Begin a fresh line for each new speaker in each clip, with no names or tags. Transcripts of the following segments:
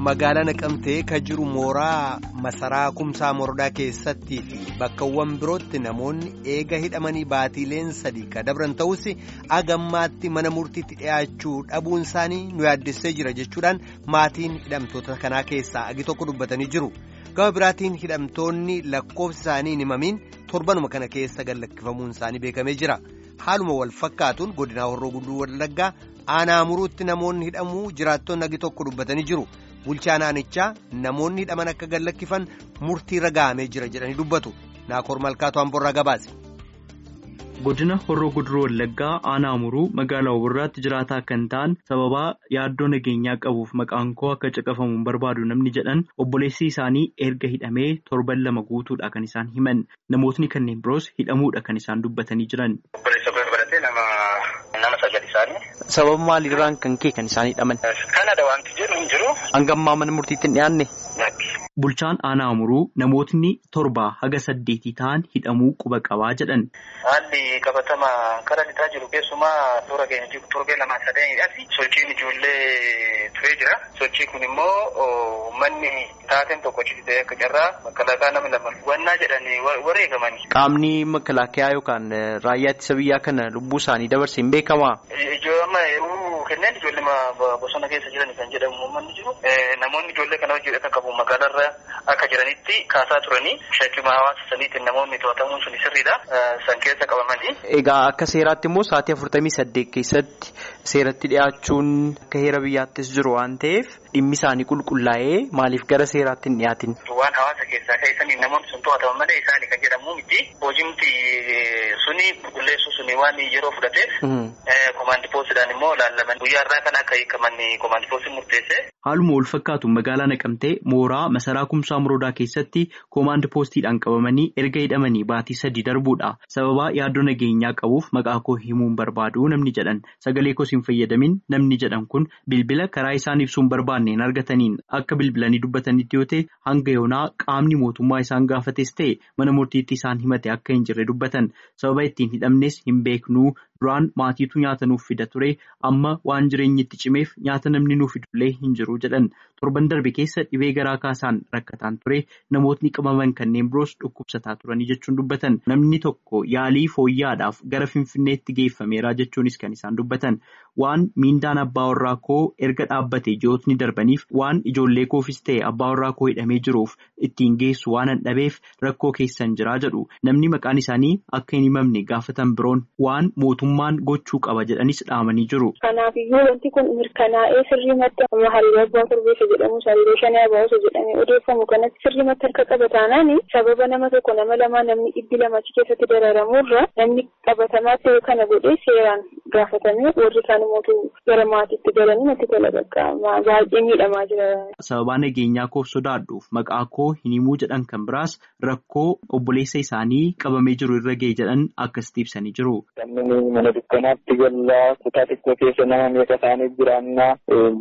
magaalaa naqamtee ka jiru mooraa masaraa kumsaa morodaa keessattii fi bakkawwan birootti namoonni eega hidhamanii baatiileen sadii ka dabran ta'us agammaatti mana murtiitti dhiyaachuu dhabuun isaanii nu yaaddessee jira jechuudhaan maatiin hidhamtoota kanaa keessaa agi tokko dubbatanii jiru gama biraatiin hidhamtoonni lakkoofsi isaanii hin himamiin torbanuma kana keessa gallakkifamuun isaanii beekamee jira haaluma wal fakkaatuun godinaa horroo gudduu wallaggaa aanaa muruutti namoonni hidhamuu jiraattonni agi tokko dubbatanii jiru. bulchaan aanichaa namoonni hidhaman akka gallakkifan murtii ragaamee jira jedhanii dubbatu naakoor malkaatu hamborraa gabaase.
godina horroo guduruu wallaggaa aanaa muruu magaalaa Obborraatti jiraataa kan ta'an sababaa yaaddoo nageenyaa qabuuf maqaan koo akka caqafamuun barbaadu namni jedhan obboleessi isaanii erga hidhamee torban lama guutuudha kan isaan himan namootni kanneen biroos hidhamuudha kan isaan dubbatanii jiran.
Sababa maaliirraan kan kee kan isaan hidhaman?
Kanada wanti jedhu hin jiru.
Hangammaa mana murtiitti hin dhiyaanne?
Bulchaan aanaa muruu namootni torbaa haga saddeetii ta'an hidhamuu quba qabaa jedhan.
Haalli qabatama karaa lixaa jiru keessumaa toora keenya jiru torbee lamaa sadeenidhaati. Sochiin ijoollee turee jira. Sochii kun immoo manni taateen tokko ciisee akka carraa makalaakaa nama lama wannaa jedhanii wareegamani.
Qaamni makalaakayaa yookaan raayyaa ittisa biyyaa kana lubbuu isaanii dabarse hin beekamaa?
Ijoollee yeroo kenneen ijoollee bosona keessa jiran kan jedhamu uummanni jiru. Namoonni ijoollee kana hojii akka qabu magaalarra akka jiranitti kaasaa turanii shakkima hawaasa saniitiin namoonni to'atamuun sun sirriidha. San keessa qabamanii.
Egaa akka seeraatti immoo sa'aatii afurtamii saddeet keessatti seeratti dhiyaachuun akka heera biyyaattis jiru waan ta'eef dhimmi isaanii qulqullaa'ee maaliif gara seeraatti hin dhiyaatin?
Waan hawaasa keessaa keessanii namoonni sun to'ataman malee isaanii kan jedhamu miti. Hojiimti suni qulqulleessuu suni waan yeroo fudhateef komaandi poostidhaan immoo laallaman guyyaa irraa kan akka hiikaman komaandi poostiin murteesse.
Haaluma wal fakkaatu magaalaa naqamtee mooraa masaraa kumsaa muroodaa keessatti koomaand poostiidhaan qabamanii erga hidhamanii baatii sadii darbuudha. Sababaa yaaddoo nageenyaa qabuuf maqaa koo himuun barbaadu namni jedhan sagalee koos hin fayyadamin namni jedhan kun bilbila karaa isaan ibsuun barbaanneen argataniin akka bilbilanii dubbatanitti yoo ta'e hanga yoonaa qaamni mootummaa isaan gaafates ta'e mana murtiitti isaan himate akka hin jirre dubbatan sababa ittiin hidhamnes hin beeknuu duraan maatiitu nyaata nuuf fida ture amma waan jireenyi itti cimeef nyaata namni nuuf fidullee hin jiru jedhan torban darbe keessa dhibee garaa kaasaan rakkataan ture namootni qabaman kanneen biroos dhukkubsataa turanii jechuun dubbatan namni tokko yaalii fooyyaadhaaf gara finfinneetti geeffameera jechuunis kan isaan dubbatan waan miindaan abbaa warraa koo erga dhaabbate ji'ootni darbaniif waan ijoollee koofis ta'e abbaa warraa koo hidhamee jiruuf ittiin geessu waan hin dhabeef rakkoo keessan jiraa jedhu namni maqaan isaanii akka hin himamne gaafatan biroon waan mootummaan gochuu qaba jedhanis dhaamanii jiru.
Kanaafiyyuu wanti kun mirkanaa'ee sirriimatti amma halluu abbaa korbeessa jedhamu halluu shanee abaawusa jedhamee odeeffamu kanatti sirriimatti harka qaba taanaan sababa nama tokko nama lamaa namni dhibbi lamachi keessatti dararamuurra namni qabatamaa ta'e kana godhee seeraan gaafatamee warri kaan immoo gara maatiitti galanii natti tola qaqqabamaa baay'ee miidhamaa jira.
Sababaa nageenyaa koof sodaadhuuf maqaa koo hin himuu jedhan kan biraas rakkoo obboleessa isaanii qabamee jiru irra ga'e jedhan akkasitti ibsanii jiru.
Namni mana dukkanaatti gallaa kutaa xiqqoo keessa nama meeqa isaanii jiraannaa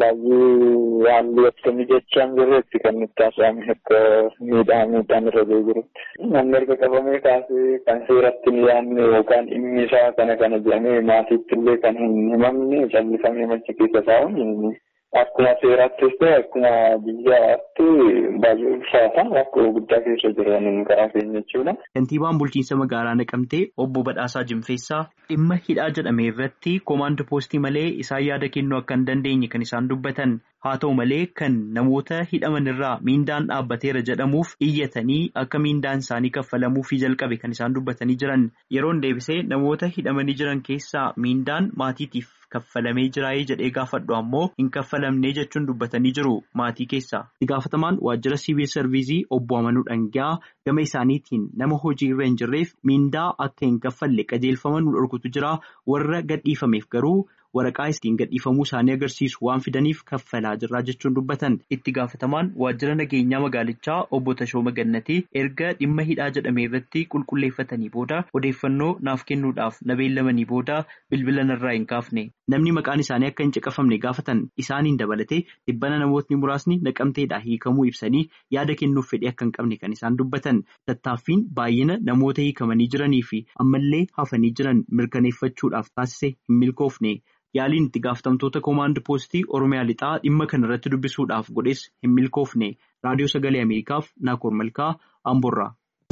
baay'ee haalli akkamii jechaan jirretti kan nutti haasa'ame akka miidhaa miidhaan irra ga'ee jirutti. Namni erga qabamee kaasee kan seeratti hin yaadne yookaan dhimmi isaa kana kana jedhamee maatiitti illee kan hin himamne callifamee machi keessa taa'uun akkuma seeraattis ta'e akkuma biyyaatti baay'ee ulfaata rakkoo guddaa keessa jiran karaa keenya jechuudha.
Kantiibaan bulchiinsa magaalaa naqamtee obbo Badhaasaa Jimfeessaa dhimma hidhaa jedhame irratti koomaand poostii malee isaan yaada kennuu akka hin dandeenye kan isaan dubbatan haa ta'u malee kan namoota hidhaman irraa miindaan dhaabbateera jedhamuuf iyyatanii akka miindaan isaanii kaffalamuufii jalqabe kan isaan dubbatanii jiran yeroon deebisee namoota hidhamanii jiran keessaa miindaan maatiitiif kaffalamee jiraayee jedhee gaafadhu ammoo hin kaffalamnee jechuun dubbatanii jiru maatii keessaa. Itti gaafatamaan waajjira siviil sarviizii obbo Amanuu Dhangaa gama isaaniitiin nama hojii irra hin jirreef miindaa akka hin kaffalle qajeelfama nu dhorkutu jira warra gadhiifameef garuu. waraqaa ittiin gadhiifamuu isaanii agarsiisu waan fidaniif kaffalaa jirraa jechuun dubbatan itti gaafatamaan waajjira nageenyaa magaalichaa obbo Tashooma Gannatii erga dhimma hidhaa jedhame irratti qulqulleeffatanii booda odeeffannoo naaf kennuudhaaf na beellamanii booda bilbila narraa hin kaafne namni maqaan isaanii akka hin caqafamne gaafatan isaaniin dabalatee dhibbana namootni muraasni naqamteedhaa hiikamuu ibsanii yaada kennuuf fedhii akka hin qabne kan isaan dubbatan tattaaffiin baay'ina namoota hiikamanii jiranii fi ammallee hafanii jiran mirkaneeffachuudhaaf taasise hin milkoofne. Yaaliin itti gaafatamtoota koomaand poostii Oromiyaa lixaa dhimma kana irratti dubbisuudhaaf godhes hin milkoofne raadiyoo sagalee Ameerikaaf Naakoor Malkaa Amborraa.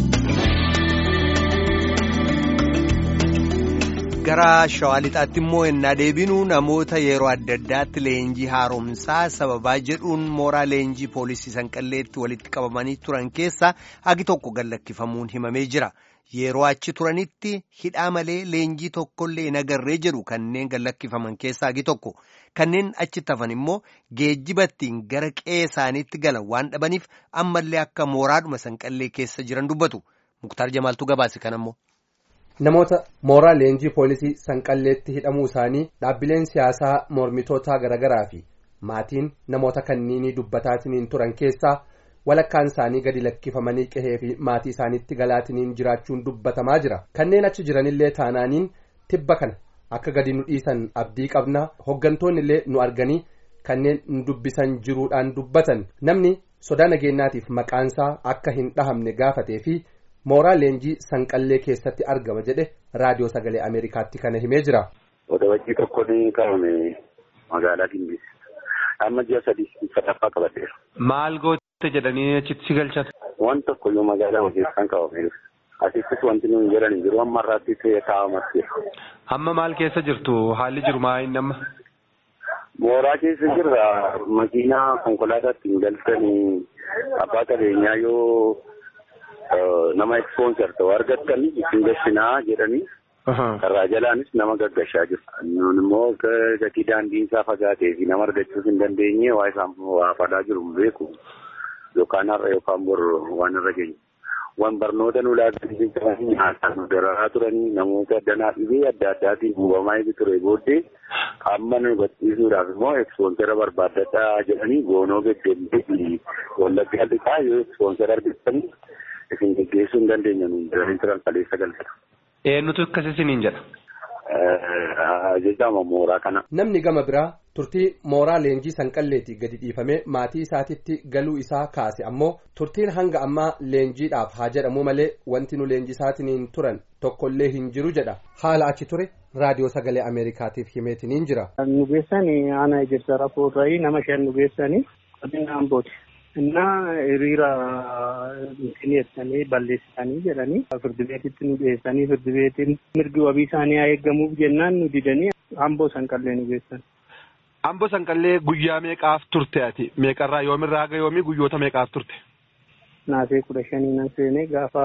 Gara shawaa lixaatti immoo ennaa deebinu namoota yeroo adda addaatti leenjii haaromsaa sababaa jedhuun mooraa leenjii poolisii sanqalleetti walitti qabamanii turan keessaa hagi tokko gallakkifamuun himamee jira. Yeroo achi turanitti hidhaa malee leenjii tokkollee hin agarree jedhu kanneen gallakkifaman keessaa hagi tokko kanneen achitti hafan immoo geejjibattiin gara qe'ee isaaniitti galan waan dhabaniif ammallee akka mooraadhuma sanqallee keessa jiran dubbatu. Muktaar Jamaaltuu gabaase kanammoo.
Namoota mooraa leenjii poolisii sanqalleetti hidhamuu isaanii dhaabbileen siyaasaa mormitootaa garaagaraa fi maatiin namoota kanniinii dubbataatiin turan keessaa walakkaan isaanii gadi lakkifamanii qehee fi maatii isaaniitti galaatiniin jiraachuun dubbatamaa jira kanneen achi jiranillee taanaaniin tibba kana akka gadi nu dhiisan abdii qabna hoggantoonni illee nu arganii kanneen nu dubbisan jiruudhaan dubbatan namni sodaa nageenyaatiif maqaansaa akka hin dhahamne gaafatee fi. mooraa leenjii sanqallee keessatti argama jedhe raadiyoo sagalee ameerikaatti kana himee jira.
Odabajjii tokko ni qabame magaalaa Gimbii. Amma ji'a sadii sadaffaa qabateera.
Maal goote jedhanii achitti si galchan?
Waan tokko iyyuu magaalaa hojiisaan qabame. Asittis wanti nuyi jedhan jiru amma irraatti taa'amas jira.
Amma maal keessa jirtu haalli jiru maa inni amma?
Mooraa keessa jirra makiinaa konkolaataatti hin galchanii abbaa qabeenyaa yoo nama ispoonsar ta'u argattanii isin gashinaa jedhanii karraa jalaanis nama gaggashaa jiru. Nun immoo gatii daandiin isaa fagaatee fi nama argachuus hin dandeenye waa isaan waa fadaa jiru beeku yookaan har'a yookaan bor waan irra geenye. Waan barnoota nu laatanii qabanii nyaataan nu dararaa turanii namoota danaa dhibee adda addaatiin hubamaa eegi ture booddee amma nu hubachiisuudhaaf immoo ekspoonsara barbaadadhaa jedhanii goonoo beddellee fi wallaggaa lixaa yoo ekspoonsara argattanii isin geggeessuu hin dandeenya nuun jedhanii turan kaleessa galfata.
Eenyutu akkas isiniin jedha?
Jajjaama mooraa kana.
Namni gama biraa turtii mooraa leenjii sanqalleetii gadi dhiifamee maatii isaatitti galuu isaa kaase ammoo turtiin hanga ammaa leenjiidhaaf haa jedhamu malee wanti nu leenjisaatiin turan tokkollee hin jiru jedha haala achi ture raadiyoo sagalee ameerikaatiif himeetiniin jira.
Nu geessanii ana ejersa rafuurraa nama shan nu geessanii qonnaan booti. እና hiriira dhiyeessanii balleessanii jedhanii firdi beetitti nu dhiyeessanii firdi beetiin mirgi wabii isaanii haa eeggamuuf jennaan nu didanii amboo sanqallee nu geessan.
Amboo sanqallee guyyaa meeqaaf turte ati? Meeqarraa yoomirraa haga yoomii guyyoota meeqaaf turte?
Naasee kudha shanii nan seenee gaafa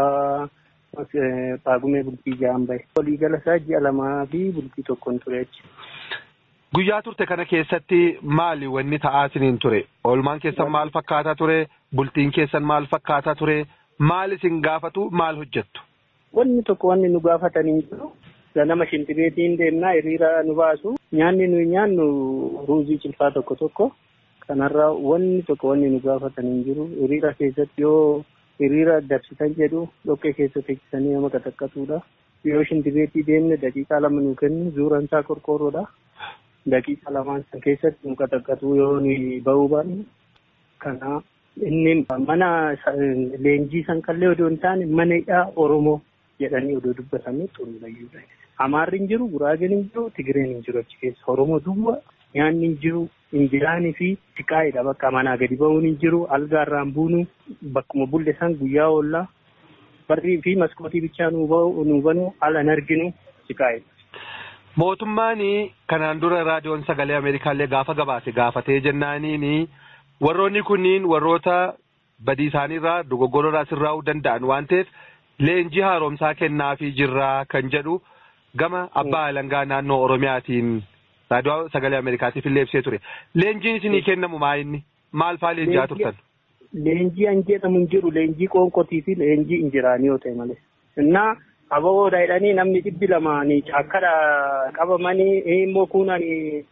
paagumee bultii ja'an bahe. Waliigala isaa ji'a lamaa fi bultii tokkoon ture achi.
Guyyaa turte kana keessatti maali wanni ta'aa isiniin ture? Oolmaan keessan maal fakkaataa ture? Bultiin keessan maal fakkaataa ture? Maal isin gaafatu? Maal hojjettu?
Wanni tokko wanni nu gaafatanii jiru. Ganama shintibeetiin deemnaa hiriira nu baasu. Nyaanni nuyi nyaannu ruuzii cilfaa tokko tokko. Kanarraa wanni tokko wanni nu gaafatanii jiru. Hiriira keessatti yoo hiriira dabsitan jedhu dhoqqee keessa teessisanii nama qataqqatuudha. Yoo shintibeetii deemne daqiiqaa lama nu kennu zuuraan isaa qorqoorroodha. daqiiqa lamaan san keessatti nu qataqqatu yoo nuyi bahuu baanne kana inni mana leenjii sanqallee odoo hin taane mana hidhaa Oromoo jedhanii odoo dubbatanii xuruurayyuudha. Amaarri hin jiru, Guraageen hin jiru, Tigireen hin jiru achi keessa. Oromoo duwwa nyaanni hin jiru, injiraanii fi xiqqaa'idha bakka manaa gadi bahuun hin jiru, algaarraan buunu bakkuma bulle san guyyaa oollaa barrii fi maskootii bichaa nu banu ala hin arginu xiqqaa'idha.
Mootummaan kanaan dura raadiyoon sagalee Ameerikaallee gaafa gabaase gaafatee jennaaniin warroonni kunniin warroota badii isaaniirraa dogoggororraa sirraa'uu danda'an waan ta'eef leenjii haaromsaa kennaafii jirraa kan jedhu gama abbaa alangaa naannoo Oromiyaatiin raadiyoo sagalee Ameerikaatiif illee ibsee ture. Leenjiin isinii kennamu maa inni? Maal fa'aa leenji'aa turtan?
Leenjii an jedhamu hin jiru leenjii qoonqotii fi leenjii injiraanii yoo ta'e malee. Innaa ababoodha jedhanii namni dhibbi lamaanii caakkadha qabamanii immoo kuunanii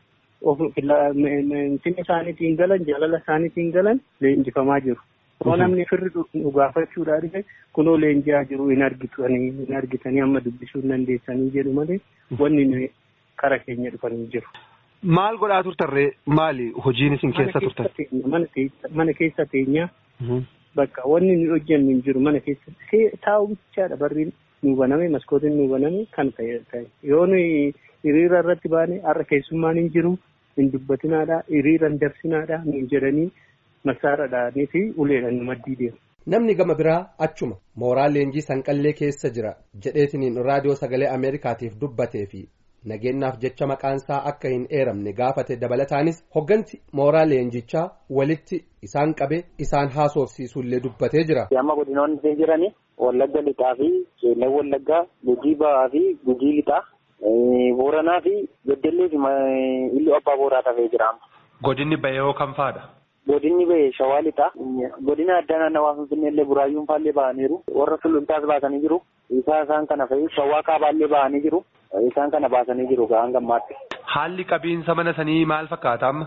finni isaaniitiin galan jaalala isaaniitiin galan leenjifamaa jiru. Yoo namni firri nu gaafachuudhaa dhufe kunoo leenji'aa jiru hin argitanii hin argitanii amma dubbisuu hin dandeessanii jedhu malee wanni nuyi kara keenya dhufanii jiru.
Maal godhaa turtarree maali hojiin isin keessa turtan?
Mana keessa teenyaa bakka wanni nu hojjennu hin jiru mana keessa taa'u bichaadha barriin nu baname maskootiin nu baname kan ta'e yoo nuyi hiriira irratti baane har'a keessummaan hin jiru hin dubbatinaadha hiriira hin dabsinaadha nuun jedhanii masaaradhaanii fi uleedhaan nu maddii deemu.
Namni gama biraa achuma mooraa leenjii sanqallee keessa jira jedheetiniin raadiyoo sagalee Ameerikaatiif dubbatee fi nageenyaaf jecha maqaansaa akka hin eeramne gaafate dabalataanis hoggansi mooraa leenjichaa walitti isaan qabe isaan haasofsiisullee dubbatee jira.
Amma godinoonni jirani Wallagga lixaa fi Qeellan Wallaggaa Gujii Ba'aa fi Gujii lixaa Booranaa fi Beddellee fi Iluu Abbaa Booraa tafee jira.
Godinni bahee kam faadha?
Godinni bahee Shawaa lixaa. Godina addaa naannawaa Finfinnee illee Buraayyuun faallee ba'aniiru. Warra Suluntaas baasanii jiru. Isaa isaan kana fa'i Shawaa Kaabaallee ba'anii jiru. Isaan kana baasanii jiru ga'aan gammaatti.
Haalli qabiinsa mana sanii maal fakkaata amma?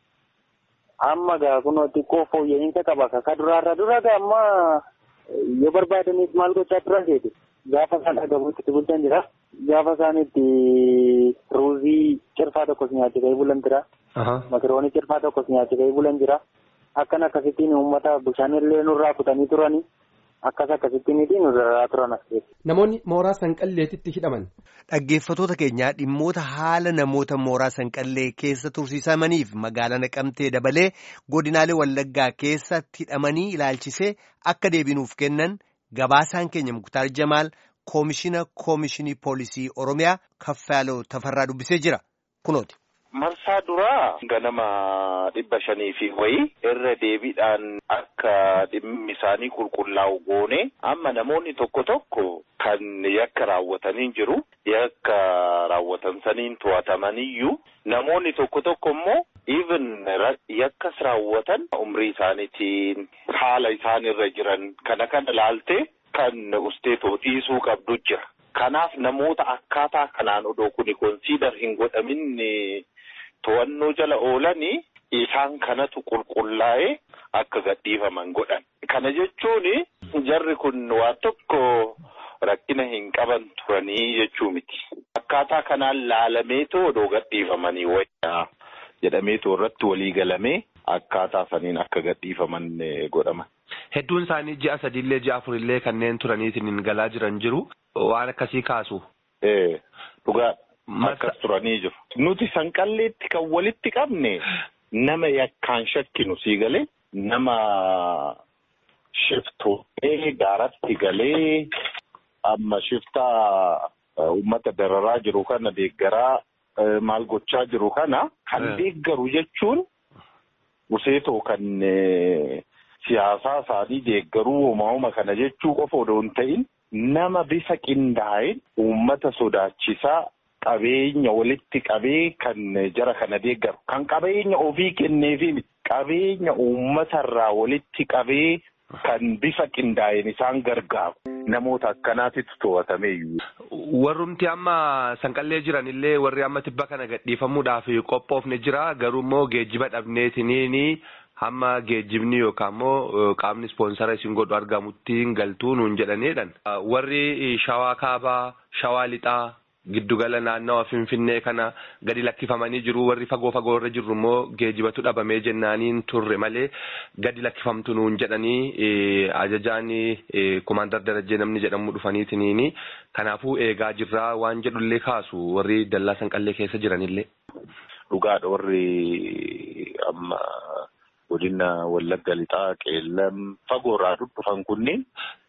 Amma gaa kunoo xiqqoo fooyya'insa qaba. Ka duraarra dura gaa amma yoo barbaadaniif maal gochaa turan seeti. Gaafa isaan dhagahuutti itti bulchan jira. Gaafa isaan itti ruuzii cirfaa tokkos nyaachifee bulan jira. Makiroonii cirfaa tokkos nyaachifee bulan jira. Akkan akkasittiin uummata bishaanillee nurraa kutanii turanii. Akkas akkasittiin nurraa turan as keessa.
Namoonni mooraa sanqalleetitti hidhaman.
Dhaggeeffatoota keenyaa dhimmoota haala namoota mooraa sanqallee keessa tursiisamaniif magaalaa naqamtee dabalee godinaalee wallaggaa keessatti hidhamanii ilaalchisee akka deebinuuf kennan gabaasaan keenya muktaar jamaal koomishina koomishinii poolisii oromiyaa kaffaaloo tafarraa dubbisee jira kunooti.
Marsaa duraa ganama dhibba shanii fi wayii irra deebiidhaan akka dhimmi isaanii qulqullaa'u goone amma namoonni tokko tokko kan yakka raawwatanii jiru yakka raawwatan saniin to'atamaniyyuu namoonni tokko tokko immoo even yakkas raawwatan umrii isaaniitiin haala isaan irra jiran kana kana laaltee kan usteetoo dhiisuu qabdu jira. Kanaaf namoota akkaataa kanaan odoo kuni konsiidar hin godhamin to'annoo jala oolanii isaan kanatu qulqullaa'ee akka gadhiifaman godhan. Kana jechuun jarri kun waan tokko rakkina hin qaban turanii jechuu miti. Akkaataa kanaan laalameetoo odoo gadhiifamanii wayyaa jedhameetoo irratti walii galamee akkaataa saniin akka gadhiifaman godhaman.
Hedduun isaanii ji'a sadiillee ji'a afurillee kanneen turaniitiin galaa jiran jiru. Waan akkasii kaasu.
Ee dhugaa akkas turanii jiru. Nuti sanqalleetti kan walitti qabne nama yakkaan shakkinu sii galee nama shiftootee gaaratti galee amma shiftaa uummata dararaa jiru kana deeggaraa maal gochaa jiru kana kan deeggaru jechuun useetoo kan siyaasaa isaanii deeggaruu uumama kana jechuu qofa odoo hin ta'in nama bifa qindaa'een uummata sodaachisaa qabeenya walitti qabee kan jara kana deeggaru kan qabeenya ofii kenneefi qabeenya uummatarraa walitti qabee kan bifa qindaa'een isaan gargaaru namoota akkanaatitu to'atameeyyuu.
Warrumti amma sanqallee jiran illee warri amma tibba kana gadhiifamuudhaaf qophoofne jira garuu immoo geejjiba dhabneetiniini hamma geejjibni yookaan immoo qaamni ispoonsara isin godhu argamutti hin galtuu nuun jedhaneedhan. Warri shawaa kaabaa, shawaa lixaa, giddugala naannawa finfinnee kana gadi lakkifamanii jiru warri fagoo fagoo irra jirru immoo geejjibatu dhabamee jennaaniin turre malee gadi lakkifamtu nuun jedhanii ajajaan kumaandar darajjee namni jedhamu dhufaniitiniini kanaafuu eegaa jirraa waan jedhullee kaasu warri dallaa sanqallee keessa jiranillee.
Dhugaadha warri amma godina wallagga lixaa qeellam fagoorraa dhufan kunniin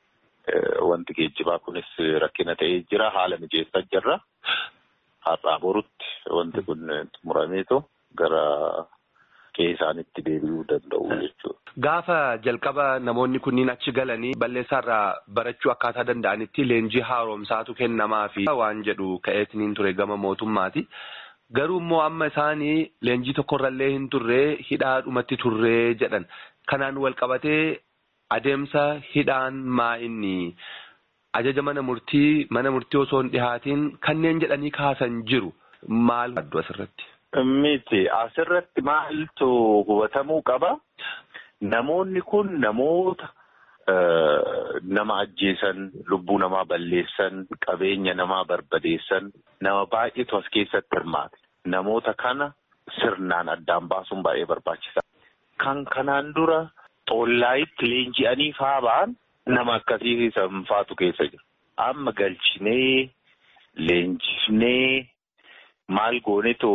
wanti geejjibaa kunis rakkina ta'ee jira haala mijeessaa jirra har'aa borutti wanti kun xumurameetu gara qe'ee isaanitti deebi'uu danda'u jechuudha.
Gaafa jalqaba namoonni kunniin achi galanii balleessaarraa barachuu akkaataa danda'anitti leenjii haaromsaatu kennamaa fi waan jedhu ka'eetiniin ture gama mootummaati. Garuu immoo amma isaanii leenjii tokkorrallee hin turree hidhaadhumatti turree jedhan. Kanaan wal qabatee adeemsa hidhaan maa inni ajaja mana murtii mana murtii osoo hin dhihaatiin kanneen jedhanii kaasan jiru maal addu asirratti.
Miti asirratti maaltu hubatamuu qaba namoonni kun namoota nama ajjeesan lubbuu namaa balleessan qabeenya namaa barbadeessan nama baay'eetu as keessatti hirmaate namoota kana sirnaan addaan baasuun baay'ee barbaachisaa. Kan kanaan dura xollaayitti leenji'anii faa ba'an nama akkasii sanfaatu keessa jira. Amma galchinee leenjifnee maal goonetu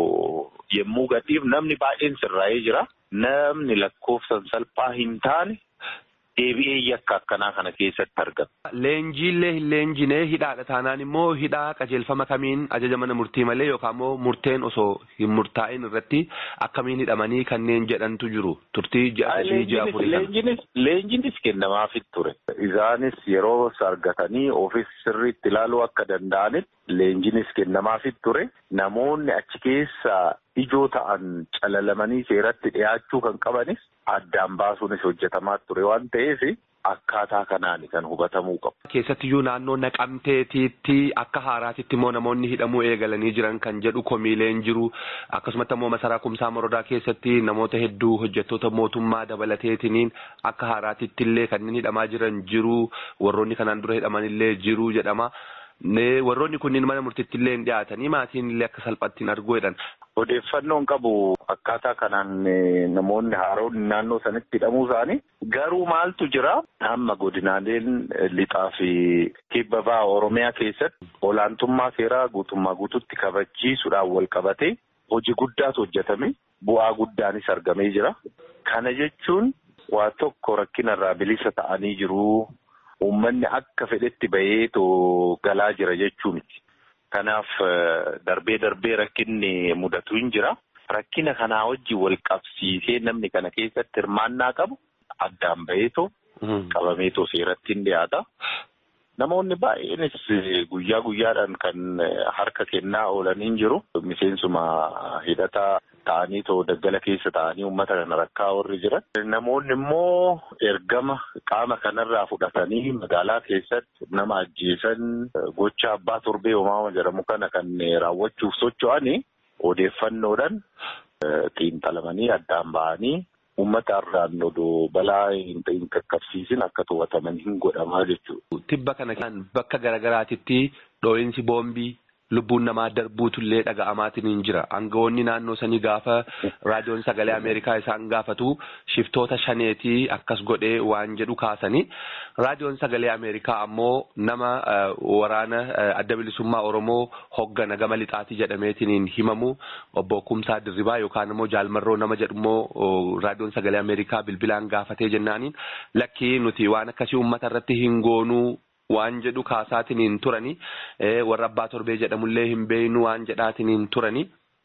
yemmuu gadhiif namni baay'een sirraa'ee jira. Namni lakkoofsan salphaa hin taane deebi'ee yakka akkanaa kana keessatti argama.
Leenjiillee hin leenjinee hidhaadha taanaan immoo hidhaa qajeelfama kamiin ajaja mana murtii malee yookaan immoo murteen osoo hin murtaa'in irratti akkamiin hidhamanii kanneen jedhantu jiru turtii ji'a sadii ji'a afurii
Leenjinis leenjinis kennamaafit ture. Isaanis yeroo argatanii ofis sirriitti ilaaluu akka danda'anitti leenjinis kennamaafit ture. Namoonni achi keessa ijoo ta'an calalamanii seeratti dhiyaachuu kan qabanis addaan baasuunis hojjetamaa ture waan ta'eef akkaataa kanaan kan hubatamuu qabu.
Keessattiyyuu naannoo naqamteetiitti akka haaraatitti immoo namoonni hidhamuu eegalanii jiran kan jedhu komiileen jiru akkasumatti immoo masaraa kumsaa morodaa keessatti namoota hedduu hojjettoota mootummaa dabalateetiniin akka haaraatitti illee kanneen hidhamaa jiran jiru warroonni kanaan dura hidhaman illee jiru jedhama. Warroonni kunniin mana murtiitti illee hin dhiyaatanii maatiin illee akka salphaatti hin arguu jedhan.
Odeeffannoon qabu akkaataa kanaan namoonni haaroonni naannoo sanitti hidhamuu isaanii garuu maaltu jira amma godinaaleen lixaa fi kibba bahaa Oromiyaa keessatti olaantummaa seeraa guutummaa guututti kabachiisuudhaan wal qabatee hojii guddaatu hojjetame bu'aa guddaanis argamee jira. Kana jechuun waa tokko rakkinarraa bilisa ta'anii jiru. Uummanni akka fedhetti baheetoo galaa jira jechuu miti. Kanaaf darbee darbee rakkinni mudatu hin jira. Rakkina kanaa wajjin wal qabsiisee namni kana keessatti hirmaannaa qabu addaan baheetoo qabameetoo seeratti hin dhiyaata. Namoonni baay'eenis guyyaa guyyaadhaan kan harka kennaa oolanii jiru. Miseensuma hidhataa ta'anii too daggala keessa ta'anii uummata kana rakkaa warri jiran. Namoonni immoo ergama qaama kanarraa fudhatanii magaalaa keessatti nama ajjeesan gocha abbaa torbee uumamaa jedhamu kana kan raawwachuuf socho'anii odeeffannoodhaan xiinxalamanii addaan ba'anii. Uummata irraan odoo balaa hin qaqqabsiisin akka to'ataman hin godhamaa jechuudha.
Tibba kana kan bakka garaagaraatitti dhoo'insi boombii lubbuun namaa darbuutullee dhaga'amaatiin hin jira. Aangawoonni naannoo sanii gaafa raadiyoon sagalee Ameerikaa isaan gaafatu shiftoota shaneetii akkas godhee waan jedhu kaasanii. Raadiyoon sagalee Ameerikaa ammoo nama waraana adda bilisummaa Oromoo hoggana gama lixaatii jedhameetiin himamu obbo Kumsaa Dirribaa yookaan immoo Jaalmarroo nama jedhummoo raadiyoon sagalee Ameerikaa bilbilaan gaafatee jennaaniin lakkii nuti waan akkasii uummata irratti hin goonuu waan jedhu kaasaatiin hin turani warra abbaa torbee jedhamullee hin beeynu waan jedhaatiin hin turani.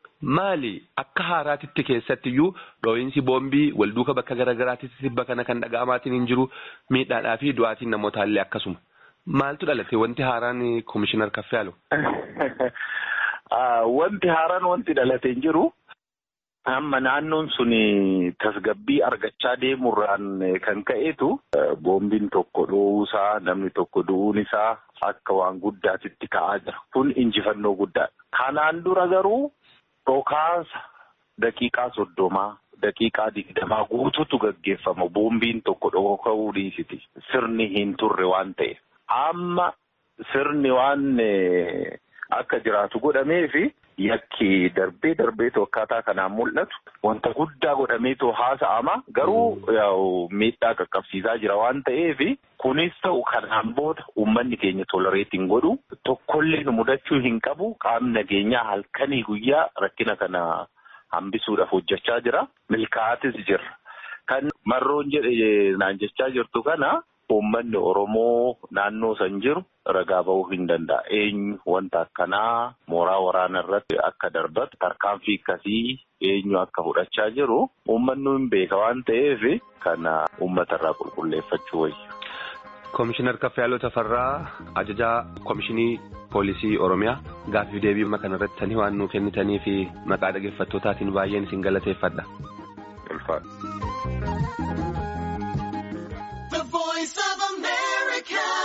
Maali akka haaraatitti keessattiyyuu dhoo'insi boombii walduuka bakka garaagaraatitti tibba kana kan dhaga'amaatiin hin jiru miidhaadhaa fi du'aatiin namootaallee akkasuma. Maaltu dhalate wanti haaraan komishinar Kaffiyaaloo?
Wanti haaraan wanti dhalate hin jiru. Amma naannoon sun tasgabbii argachaa deemurraan kan ka'eetu boombiin tokko dhoowuusaa namni tokko du'uun isaa akka waan guddaatitti ka'aa jira. Kun injifannoo guddaadha. Kanaan dura garuu dhokaasa daqiiqaa soddomaa daqiiqaa digdamaa guutuutu gaggeeffama. Boombiin tokko dhoka'uu dhiisiti. Sirni hin turre waan ta'e. Amma sirni waan akka jiraatu godhameefi. Yakki darbee darbeetu akkaataa kanaan mul'atu wanta guddaa godhameetu haasa'ama garuu miidhaa qaqqabsiisaa jira waan ta'eef kunis ta'u kanaan booda uummanni keenya tolereet hin godhu tokkollee nu mudachuu hin qabu qaamni nageenyaa halkanii guyyaa rakkina kana hambisuudhaaf hojjechaa jira milkaa'atis jira kan marroon jedhe naan jechaa jirtu kana. Uummanni Oromoo naannoo san jiru ragaa ba'uu hin danda'a. Eenyu wanta akkanaa mooraa waraanaa irratti akka darbatu tarkaanfii akkasii eenyu akka fudhachaa jiru uummanni hin beeka waan ta'eef kana uummata irraa qulqulleeffachuu wayya.
Komishinar Kaffiyaaloo Tafarraa ajajaa Komishinii Poolisii Oromiyaa gaaffii deebii kana irratti waan nuu kennitanii fi maqaa dhaggeeffattootaatiin baay'een isin galateeffadha.
Voice of America.